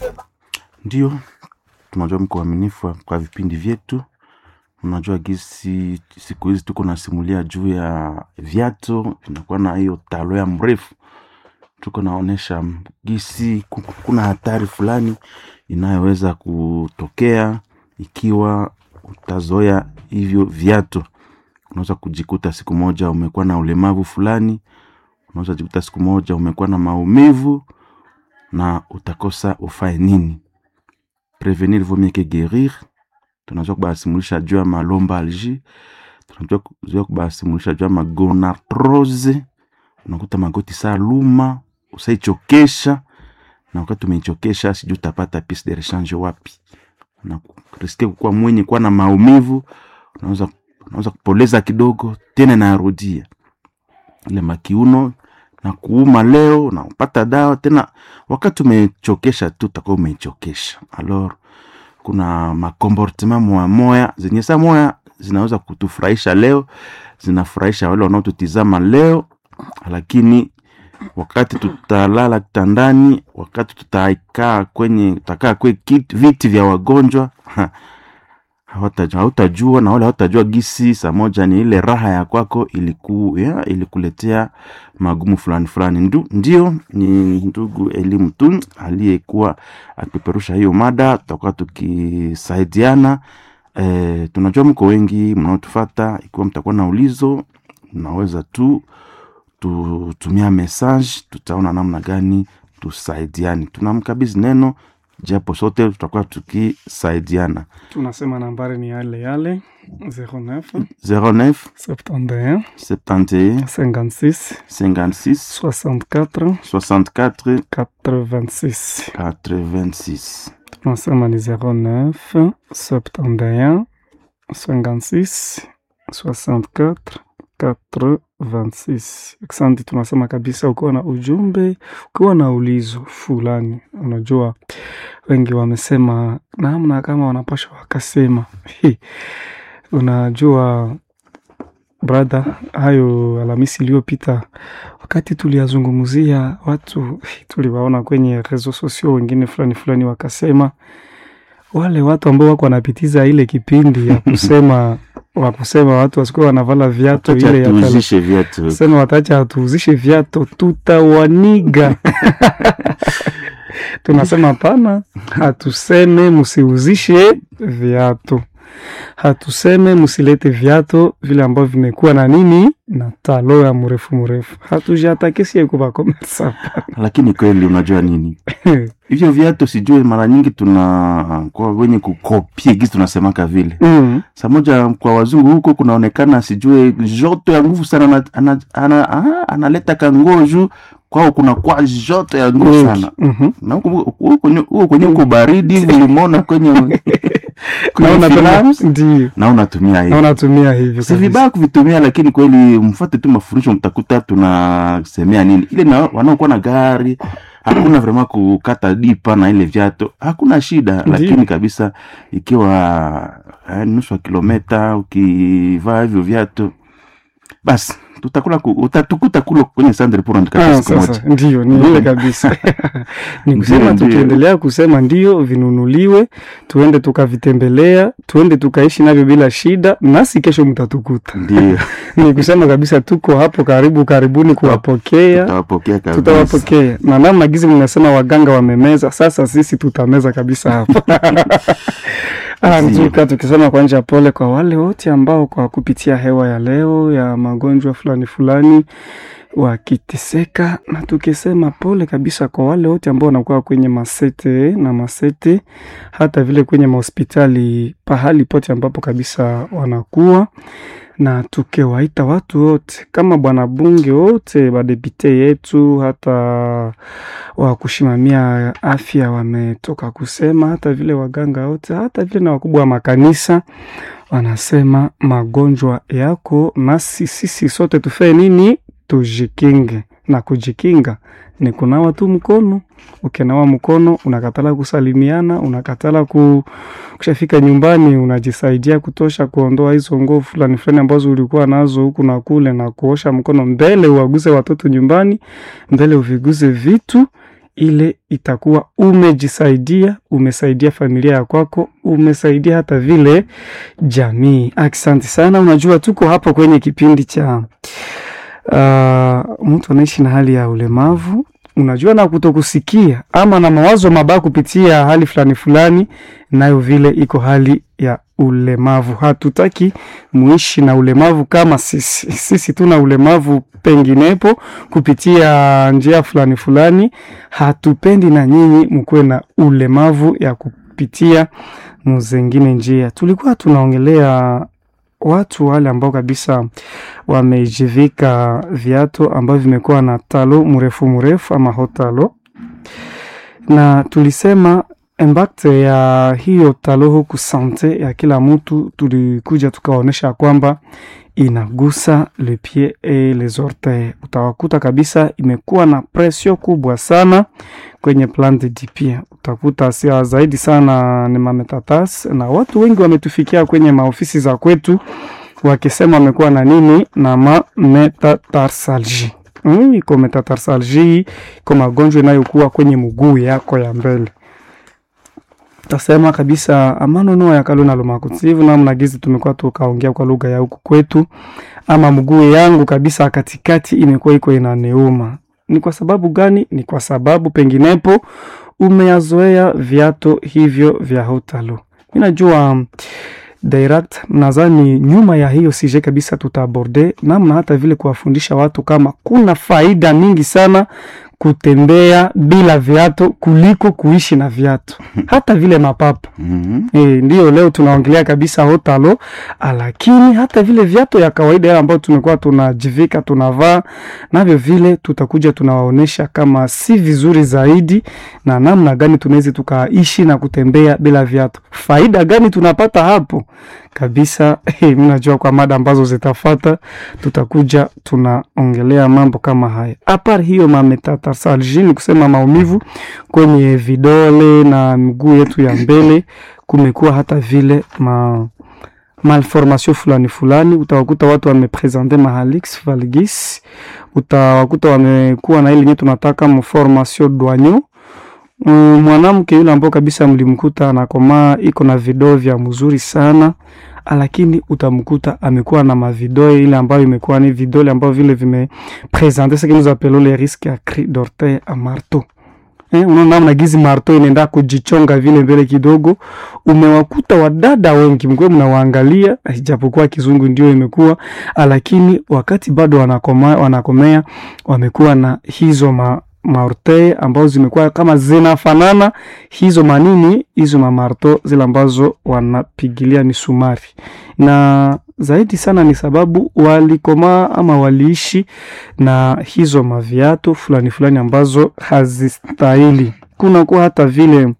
Ndio, tunajua mko waaminifu kwa vipindi vyetu. Unajua gisi siku hizi tuko nasimulia juu ya viatu vinakuwa na hiyo talo ya mrefu, tuko naonesha gisi ku- kuna hatari fulani inayoweza kutokea ikiwa utazoea hivyo viatu. Unaweza kujikuta siku moja umekuwa na ulemavu fulani, unaweza jikuta siku moja umekuwa na maumivu na utakosa ufae nini. Prevenir vaut mieux que guérir. Tunajua kubasimulisha juu ya malombalgie, tunajua kujua kubasimulisha juu ya magonarthrose. Unakuta magoti saa luma, usaichokesha na wakati umeichokesha sijui utapata piece de rechange wapi. Unariske kukuwa mwenye kuwa na maumivu, unaweza unaweza kupoleza kidogo tena narudia ile makiuno na kuuma leo na upata dawa tena, wakati umechokesha tu utakuwa umechokesha. Alors kuna makomportement moya moya zenye saa moya zinaweza kutufurahisha leo, zinafurahisha wale wanaotutizama leo, lakini wakati tutalala kitandani, wakati tutakaa kwenye tutakaa kwe kiti, viti vya wagonjwa hawata- hautajua na wale hautajua gisi saa moja ni ile raha ya kwako iliku, ya, ilikuletea magumu fulani fulani. Ndu, ndio ni ndugu elimu tu aliyekuwa akipeperusha hiyo mada, tutakuwa tukisaidiana. E, tunajua mko wengi mnaotufata. Ikiwa mtakuwa na ulizo, mnaweza tu tutumia message, tutaona namna gani tusaidiane. Tunamkabidhi neno japo sote tutakuwa tukisaidiana. tunasema nambari ni yale yale 09 09 71 71 56 56 64 64 86 86. tunasema ni 09 71 56 64 86 asante tunasema kabisa ukiwa na ujumbe ukiwa na ulizo fulani unajua wengi wamesema namna kama wanapasha wakasema Hi, unajua brother hayo alhamisi iliyopita wakati tuliyazungumzia watu tuliwaona kwenye rezo sosio wengine fulani fulani wakasema wale watu ambao wako wanapitiza ile kipindi ya kusema wa kusema watu wasikuwa wanavala viatu Acha ile ya tele- tuuzishe viatu. sema watacha hatuuzishe viatu tutawaniga tunasema hapana hatuseme msiuzishe viatu hatuseme msilete viatu vile ambavyo vimekuwa na nini na talo ya mrefu mrefu hatujatakesie kuvakomersa Lakini kweli unajua nini? Hivyo viatu sijui mara nyingi tuna kwa wenye kukopie gisi tunasemaka vile. mm. Saa moja kwa wazungu huko kunaonekana sijui joto ya nguvu sana ana, ana, ana, ana, analeta kanguo juu kwao kuna kwa joto ya nguvu sana. Mhm. Na huko huko kwenye huko kwenye uko baridi hivi ulimona kwenye Na kwenye unapenda- films ndio na unatumia na hivi. unatumia hivyo Si kabisa. vibaya kuvitumia, lakini kweli mfuate tu mafundisho, mtakuta tunasemea nini ile na wanaokuwa na gari hakuna vrema kukata dipa na ile viatu hakuna shida, Ndiyo. lakini kabisa ikiwa eh, nusu ya kilometa ukivaa hivyo viatu basi tutakula ku, utatukuta kulo kwenye sandre pour Ah, andika siku sasa moja. ndio ni ile kabisa ni kusema Ndio, ndio. tukiendelea kusema ndio vinunuliwe tuende tukavitembelea tuende tukaishi navyo bila shida nasi kesho mtatukuta Ndio ni kusema kabisa tuko hapo karibu karibuni kuwapokea tutawapokea kabisa. tutawapokea na namna gizi mnasema waganga wamemeza sasa sisi tutameza kabisa hapo Ah, Ndio. nzuri tukisema kwa njia pole kwa wale wote ambao kwa kupitia hewa ya leo ya magonjwa fulani fulani wakiteseka, na tukisema pole kabisa kwa wale wote ambao wanakuwa kwenye masete na masete, hata vile kwenye mahospitali, pahali pote ambapo kabisa wanakuwa na tukiwaita watu wote kama bwana bunge wote badepite yetu hata wa kushimamia afya wametoka kusema, hata vile waganga wote, hata vile na wakubwa wa makanisa wanasema magonjwa yako, nasi sisi sote tufanye nini? Tujikinge, na kujikinga ni kunawa tu mkono. Ukinawa mkono unakatala kusalimiana, unakatala ku, kushafika nyumbani unajisaidia kutosha kuondoa hizo nguo fulani fulani ambazo ulikuwa nazo huku na kule, na kuosha mkono mbele uwaguze watoto nyumbani, mbele uviguze vitu ile itakuwa umejisaidia, umesaidia familia ya kwako, umesaidia hata vile jamii. Asante sana. Unajua tuko hapa kwenye kipindi cha uh, mtu anaishi na hali ya ulemavu unajua na kutokusikia ama na mawazo mabaya kupitia hali fulani fulani, nayo vile iko hali ya ulemavu. Hatutaki muishi na ulemavu kama sisi. Sisi tuna ulemavu penginepo kupitia njia fulani fulani. Hatupendi na nyinyi mkuwe na ulemavu ya kupitia muzengine njia. Tulikuwa tunaongelea watu wale ambao kabisa wamejivika viatu ambavyo vimekuwa na talo mrefu mrefu ama hotalo, na tulisema impact ya hiyo talo huku sante ya kila mtu, tulikuja tukaonyesha kwamba inagusa le pied et les orteils. Utawakuta kabisa imekuwa na presio kubwa sana kwenye plante du pied. Utakuta sia zaidi sana ni mametatas, na watu wengi wametufikia kwenye maofisi za kwetu wakisema wamekuwa na nini na mametatarsalji. Mm, iko metatarsalji, iko magonjwa inayokuwa kwenye mguu yako ya mbele tasema kabisa amanono yakalona lomakutivu namna gizi tumekuwa tukaongea kwa lugha ya huku kwetu, ama mguu yangu kabisa katikati imekuwa iko inaneuma. Ni kwa sababu gani? Ni kwa sababu penginepo umeyazoea viato hivyo vya hotalo. Mi najua um, direct nadhani nyuma ya hiyo sije kabisa tutaaborde namna hata vile kuwafundisha watu kama kuna faida mingi sana kutembea bila viatu kuliko kuishi na viatu hata vile mapapa Mhm. e, ndio leo tunaongelea kabisa hotalo, lakini hata vile viatu ya kawaida yale ambayo tumekuwa tunajivika tunavaa navyo vile tutakuja tunawaonesha kama si vizuri zaidi, na namna gani tunaweza tukaishi na kutembea bila viatu. Faida gani tunapata hapo kabisa? Mimi najua kwa mada ambazo zitafata tutakuja tunaongelea mambo kama haya. Apart hiyo mametatarsalji ni kusema maumivu kwenye vidole na miguu yetu ya mbele, kumekuwa hata vile ma malformation fulani fulani. Utawakuta watu wamepresente mahalix valgis, utawakuta wamekuwa na ile yenye tunataka mformation douanyo Mm, mwanamke yule ambao kabisa mlimkuta anakomaa iko na vidoo vya mzuri sana lakini utamkuta amekuwa na mavidole ile ambayo imekuwa ni vidole ambao vile vimepresente ce que nous appelons les risques à cri d'orteil à marteau. Eh, unaona namna gizi marteau inaenda kujichonga vile mbele kidogo. Umewakuta wadada wengi mkwe mnawaangalia, ijapokuwa kizungu ndio imekuwa, lakini wakati bado wanakoma, wanakomea wamekuwa na hizo ma maorte ambazo zimekuwa kama zinafanana hizo manini hizo mamarto zile ambazo wanapigilia misumari, na zaidi sana ni sababu walikomaa ama waliishi na hizo maviatu fulani fulani ambazo hazistahili. Kuna kuwa hata vile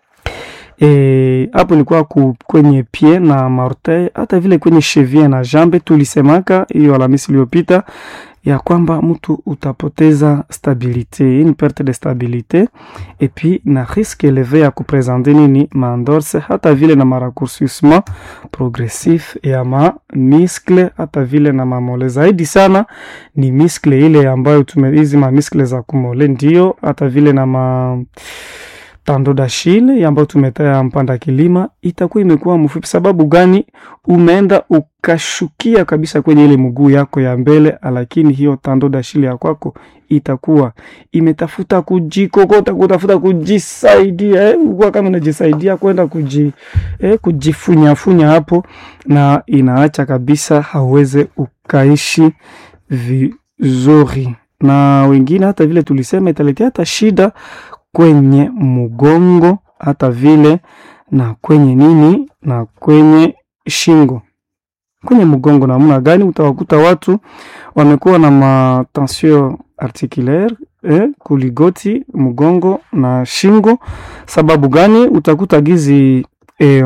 hapo e, ilikuwa kwenye pie na maorte, hata vile kwenye chevie na jambe. Tulisemaka hiyo Alhamisi iliyopita ya kwamba mtu utapoteza stabilite, une perte de stabilite et puis na risque eleve ya kupresente nini maendorse, hata vile na maraccourcissement progressif ya ma miskle, hata vile na mamole. Zaidi sana ni miskle ile ambayo tume hizi ma miskle za kumole, ndio hata vile na ma tando d'Achille ambayo tumetaya mpanda kilima itakuwa imekuwa mfupi. Sababu gani? Umeenda ukashukia kabisa kwenye ile mguu yako ya mbele, lakini hiyo tando d'Achille ya kwako itakuwa imetafuta kujikokota, kutafuta kujisaidia eh, ukuwa kama unajisaidia kwenda kuji, eh, kujifunyafunya hapo, na inaacha kabisa hauweze ukaishi vizuri, na wengine hata vile tulisema italetea hata shida kwenye mgongo hata vile na kwenye nini na kwenye shingo. Kwenye mgongo namna gani? Utawakuta watu wamekuwa na matension articulaire eh, kuligoti mgongo na shingo. Sababu gani? Utakuta gizi eh,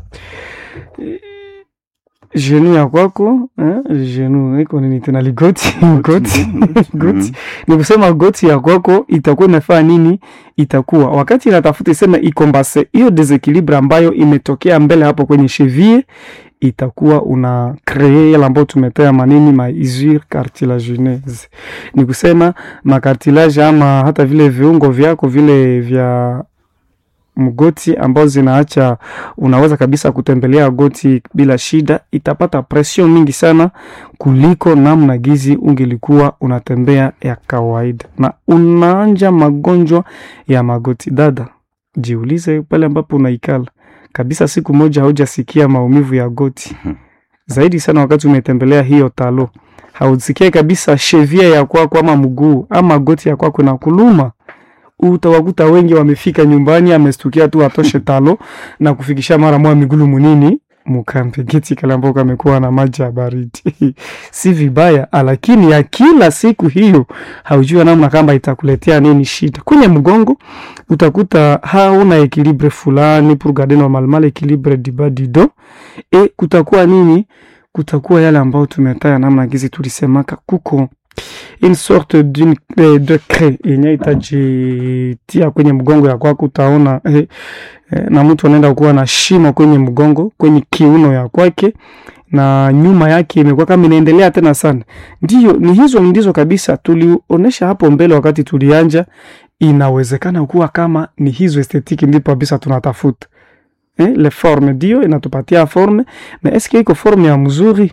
jenu ya kwako eh, jenu iko nini tena ligoti goti goti ni kusema goti ya kwako itakuwa inafanya nini? Itakuwa wakati inatafuta isema ikombase hiyo desequilibre ambayo imetokea mbele hapo kwenye cheville itakuwa una kree yale ambayo tumetea manini ma usure cartilagineuse, ni kusema makartilage ama hata vile viungo vyako vile vya mgoti ambao zinaacha unaweza kabisa kutembelea goti bila shida, itapata pression mingi sana kuliko namna gizi ungelikuwa unatembea ya kawaida, na unaanja magonjwa ya magoti. Dada, jiulize pale ambapo unaikala kabisa, siku moja haujasikia maumivu ya goti zaidi sana wakati umetembelea hiyo talo, hausikie kabisa shevia ya kwako ama mguu ama goti ya kwako na kuluma utawakuta wengi wamefika nyumbani, amestukia tu atoshe talo na kufikisha mara moja migulu munini mukampe geti kale ambao kamekuwa na maji ya baridi si vibaya, lakini ya kila siku hiyo haujua namna kama itakuletea nini shida kwenye mgongo. Utakuta hauna ekilibre fulani pour garder normalement ekilibre du bas du dos e kutakuwa nini, kutakuwa yale ambao tumetaya namna gizi tulisemaka kuko une sorte d'une eh, de cre yenye itajitia kwenye mgongo ya kwako, utaona eh, eh, na mtu anaenda kuwa na shimo kwenye mgongo kwenye kiuno ya kwake, na nyuma yake imekuwa kama inaendelea tena sana. Ndio, ni hizo ndizo kabisa tulionyesha hapo mbele wakati tulianja. Inawezekana kuwa kama ni hizo estetiki ndipo kabisa tunatafuta eh, le forme ndio inatupatia forme, na eske iko forme ya mzuri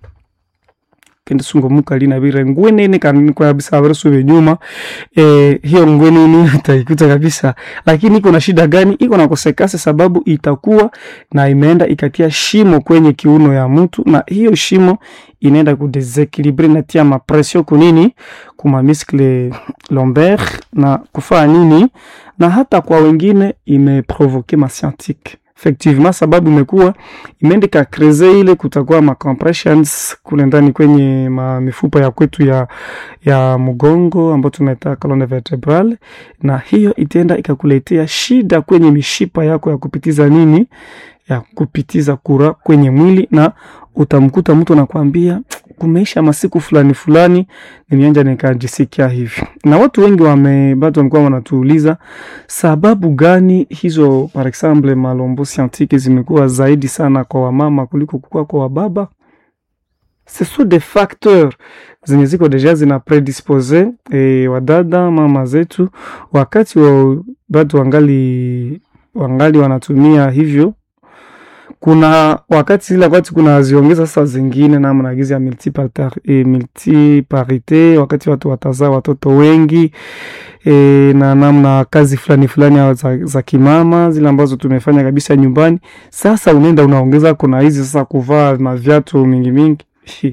kende sungo mukalina bire ngwenene kanini kwa kabisa abarusu nyuma eh, hiyo ngwenene utaikuta kabisa, lakini iko na shida gani? Iko na kosekase, sababu itakuwa na imeenda ikatia shimo kwenye kiuno ya mtu, na hiyo shimo inaenda kudesekilibre natia mapresio kunini kuma muscle lombaire na kufaa nini, na hata kwa wengine imeprovoke mascientifique effectivement sababu imekuwa imeendeka kreze ile, kutakuwa ma compressions kule ndani kwenye ma mifupa ya kwetu ya, ya mgongo ambao tunaita colonne vertebrale, na hiyo itaenda ikakuletea shida kwenye mishipa yako ya kupitiza nini, ya kupitiza kura kwenye mwili, na utamkuta mtu anakuambia kumeisha masiku fulani fulani nimeanja nikajisikia hivi, na watu wengi wame bado wamekuwa wanatuuliza sababu gani hizo, par exemple malombo scientifique zimekuwa zaidi sana kwa wamama kuliko kukua kwa wababa. Ce sont des facteurs zenye ziko deja zina predispose e, wadada mama zetu wakati wa bado wangali wangali wanatumia hivyo kuna wakati ile wakati kuna ziongeza sasa zingine namna gizi ya multiparite, multiparite wakati watu watazaa watoto wengi e, na namna kazi fulani fulani za, za kimama zile ambazo tumefanya kabisa nyumbani. Sasa unaenda unaongeza kuna hizi sasa kuvaa na viatu mingi mingi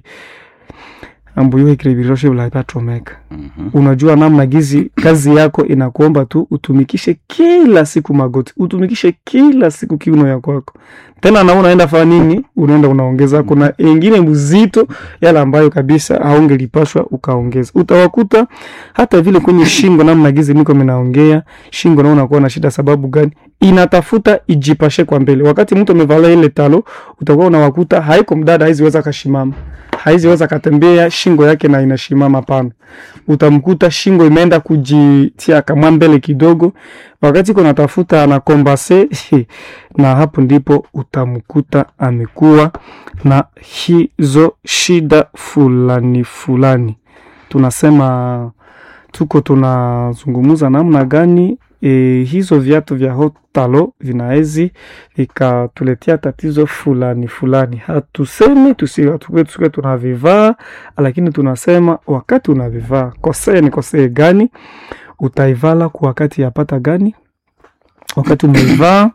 ambuyo ikiribiroshe ulapatomeka mm -hmm. Unajua namna gizi kazi yako inakuomba tu utumikishe kila siku magoti, utumikishe kila siku kiuno ya kwako, tena na unaenda fanya nini? Unaenda unaongeza, kuna ingine mzito yale ambayo kabisa haungelipashwa ukaongeza. Utawakuta hata vile kwenye shingo, namna gizi niko minaongea shingo, na unakuwa na shida. Sababu gani? Inatafuta ijipashe kwa mbele. Wakati mtu amevalia ile talo, utakuwa unawakuta haiko mdada, haiziweza kashimama haiziweza katembea shingo yake na inashimama pana. Utamkuta shingo imeenda kujitia kama mbele kidogo, wakati iko natafuta anakombase na hapo ndipo utamkuta amekuwa na hizo shida fulani fulani. Tunasema tuko tunazungumuza namna gani E, hizo viatu vya hotalo vinaezi vikatuletea tatizo fulani fulani. Hatusemi tusiwe tunavivaa, lakini tunasema wakati unavivaa kosee ni kosee gani, utaivala kwa wakati yapata gani, wakati umeivaa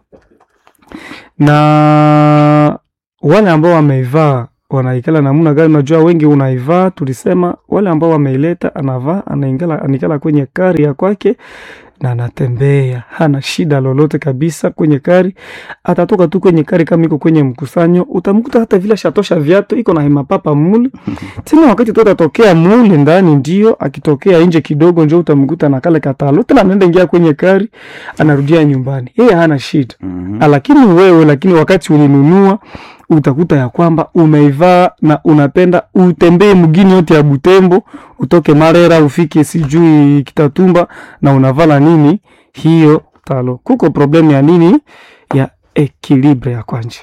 na wale ambao wameivaa wanaikala namna gani? Unajua wengi unaivaa, tulisema wale ambao wameileta, anavaa anaingala, anikala kwenye kari ya kwake na anatembea, hana shida lolote kabisa kwenye kari. Atatoka tu kwenye kari, kama iko kwenye mkusanyo, utamkuta hata vile shatosha viatu, iko na hemapapa mule tena. Wakati tu atatokea mule ndani, ndio akitokea nje kidogo, njo utamkuta na kale katalo tena, anaenda ingia kwenye kari, anarudia nyumbani, yeye hana shida mm -hmm. Lakini wewe, lakini wakati ulinunua utakuta ya kwamba umeivaa na unapenda utembee mgini yote ya Butembo, utoke Marera ufike sijui Kitatumba na unavala nini hiyo talo. Kuko problemu ya nini? Ya ekilibre ya kwanja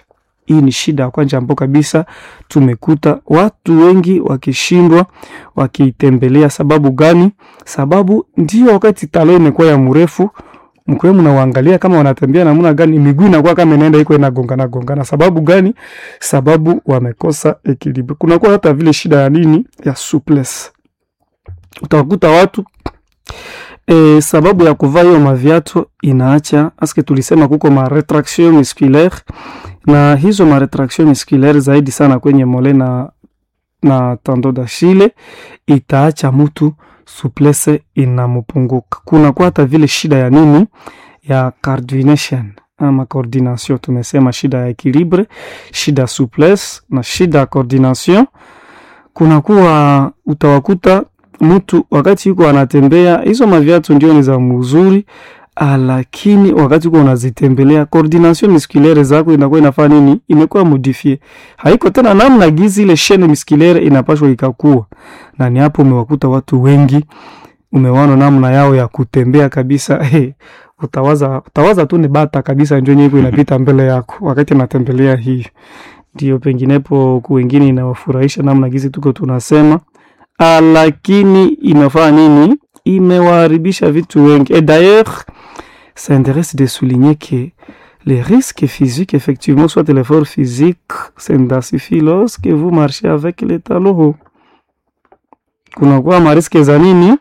hii ni shida ya kwanza ambao kabisa tumekuta watu wengi wakishindwa wakiitembelea. Sababu gani? Sababu ndio wakati talo imekuwa ya mrefu mkiwe mnawaangalia kama wanatembea namna gani, miguu inakuwa kama inaenda iko inagongana gongana. Sababu gani? Sababu wamekosa equilibre. Kunakuwa hata vile shida ya nini, ya souplesse. Utakuta watu e, sababu ya kuvaa hiyo maviatu inaacha aske, tulisema kuko ma retraction musculaire, na hizo ma retraction musculaire zaidi sana kwenye mole na na tando d'Achille itaacha mtu souplesse inamupunguka. Kuna kwa hata vile shida ya nini ya coordination ama coordination, tumesema shida ya equilibre, shida ya souplesse na shida ya coordination. Kuna kuwa utawakuta mtu wakati yuko anatembea, hizo maviatu ndio ni za mzuri, lakini wakati uko unazitembelea coordination musculaire zako inakuwa inafaa nini, imekuwa modifie, haiko tena namna gizi ile chaîne musculaire inapashwa ikakuwa, na ni hapo umewakuta watu wengi, umewaona namna yao ya kutembea kabisa. Hey, utawaza utawaza tu ni bata kabisa, ndio nyiko inapita mbele yako wakati anatembelea. Hii ndio penginepo wengine inawafurahisha namna gizi tuko tunasema Ah, lakini imefanya nini? Imewaharibisha vitu wengi. Et d'ailleurs, ça intéresse de souligner que les risques physiques, effectivement, soit l'effort physique s'intensifie lorsque vous marchez avec les talons hauts. Kunakuwa mariske za nini?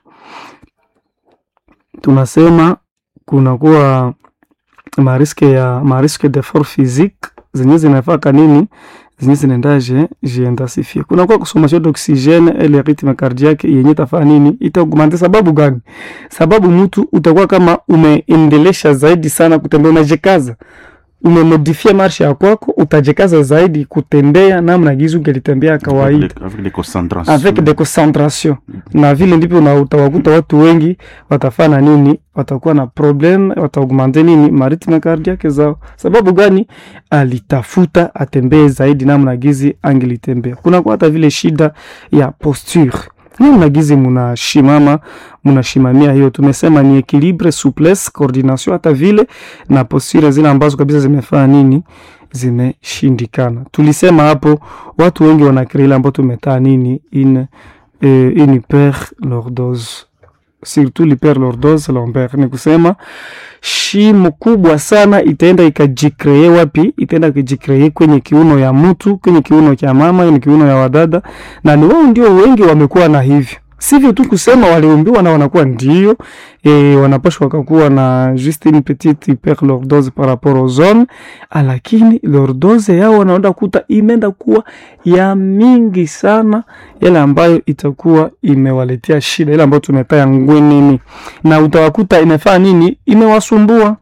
Tunasema kunakuwa mariske ya mariske d'effort physique zenye zinafaka nini zenye zinaendaje jiintensifie. Kuna kwa consommation d'oxygène et le rythme cardiaque yenye tafaa nini itaugmente. Sababu gani? Sababu mtu utakuwa kama umeendelesha zaidi sana kutembea, unajikaza, umemodifia marsha ya kwako, utajikaza zaidi kutembea namna gizu ungelitembea kawaida avec les concentrations avec des concentrations, na vile ndivyo na utawakuta watu wengi watafanya nini, watakuwa na problem, wataugmente nini maritme cardiaque zao. Sababu gani? Alitafuta atembee zaidi namna gizi angelitembea. Kuna kwa hata vile shida ya posture, namna gizi munashimama munashimamia, hiyo tumesema ni equilibre, souplesse, coordination, hata vile na posture zile ambazo kabisa zimefanya nini zimeshindikana. Tulisema hapo watu wengi wanakrea ile ambao tumetaa nini une, eh, une hyperlordose surtout l'hyperlordose lombaire, ni kusema shimo kubwa sana itaenda ikajikree wapi? Itaenda ikajikree kwenye kiuno ya mtu, kwenye kiuno cha mama, kwenye kiuno ya wadada, na ni wao ndio wengi wamekuwa na hivyo sivyo tu kusema waliumbiwa na wanakuwa ndio e, wanapashwa wakakuwa na juste une petite hyperlordose par rapport aux hommes, lakini lordose yao wanaenda kuta imeenda kuwa ya mingi sana, yale ambayo itakuwa imewaletea shida, ile ambayo tumetaya ngwenini, na utawakuta imefanya nini, imewasumbua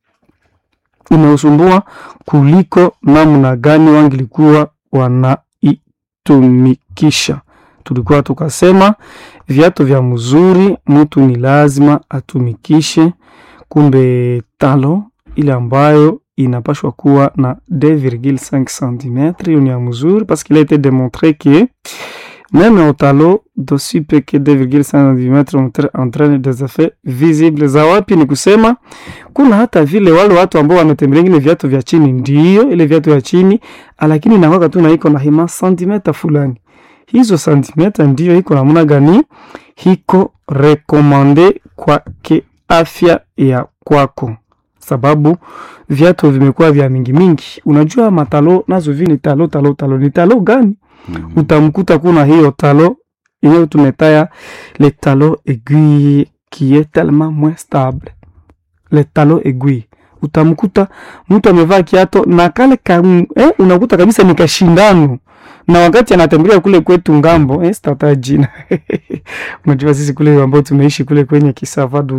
imeusumbua kuliko namna gani wangilikuwa wanaitumikisha tulikuwa tukasema viatu vya mzuri mtu ni lazima atumikishe. Kumbe talo ile ambayo inapashwa kuwa na 2,5 cm hiyo ni ya mzuri, parce qu'il a été démontré que même au talo d'aussi peu que 2,5 cm entraîne des effets visibles. Za wapi? Ni kusema kuna hata vile wale watu ambao wametembelea ingine viatu vya chini, ndio ile viatu vya chini, lakini inakwaka tu na iko na hima santimeta fulani hizo santimeta ndiyo iko namna gani, hiko rekomande kwa kiafya ya kwako, sababu viatu vimekuwa vya mingi mingi. Unajua matalo nazo vi ni talo talo talo, ni talo gani? Mm. Utamkuta kuna hiyo talo yenyewe tumetaya le talo aiguille qui est tellement moins stable, le talo aiguille utamkuta mtu amevaa kiato na kale ka, eh, unakuta kabisa ni kashindano na wakati anatembelea kule kwetu ngambo eh, sitataja jina unajua sisi kule ambao tumeishi kule kwenye Kisavadu